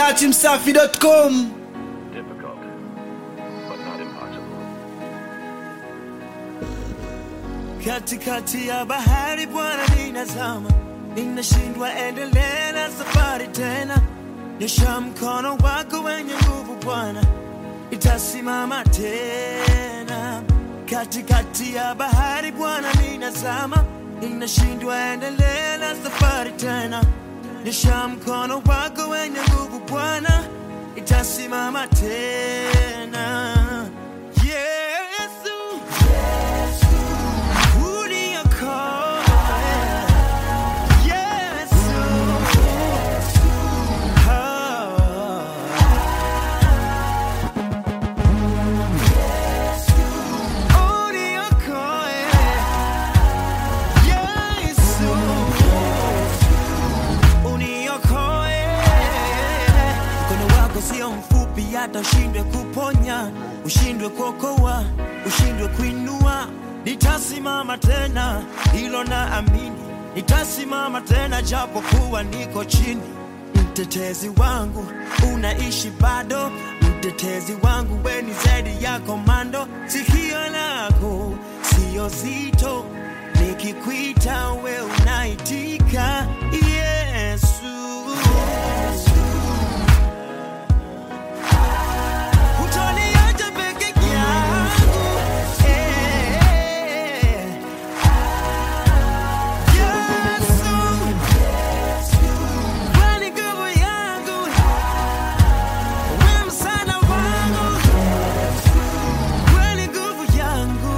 datimsafi.com difficult, but not impossible. katikati ya bahari Bwana ninazama, ninashindwa endelea na safari tena. Nyosha mkono wako wenye nguvu Bwana, itasimama tena. Katikati ya bahari Bwana ninazama, ninashindwa endelea na safari tena. Nyosha mkono wako wenye nguvu Bwana, itasimama tena. Yesu, Sio mfupi hata ushindwe kuponya, ushindwe kuokoa, ushindwe kuinua. Nitasimama tena, hilo na amini, nitasimama tena japo kuwa niko chini. Mtetezi wangu unaishi bado, mtetezi wangu we ni zaidi ya komando. Sikio lako sio zito, nikikuita we unaitika. Yesu, Utaniacha peke yangu. Eh. Yesu, wewe ni nguvu yangu. Wewe msaada wangu. Wewe ni nguvu yangu.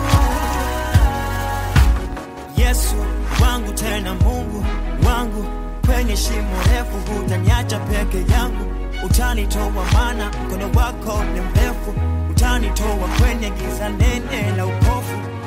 Yesu wangu tena Mungu wangu, kwenye shimo refu hutaniacha peke yangu, utanitoa maana mkono wako ni mrefu, utanitoa kwenye giza nene la upofu,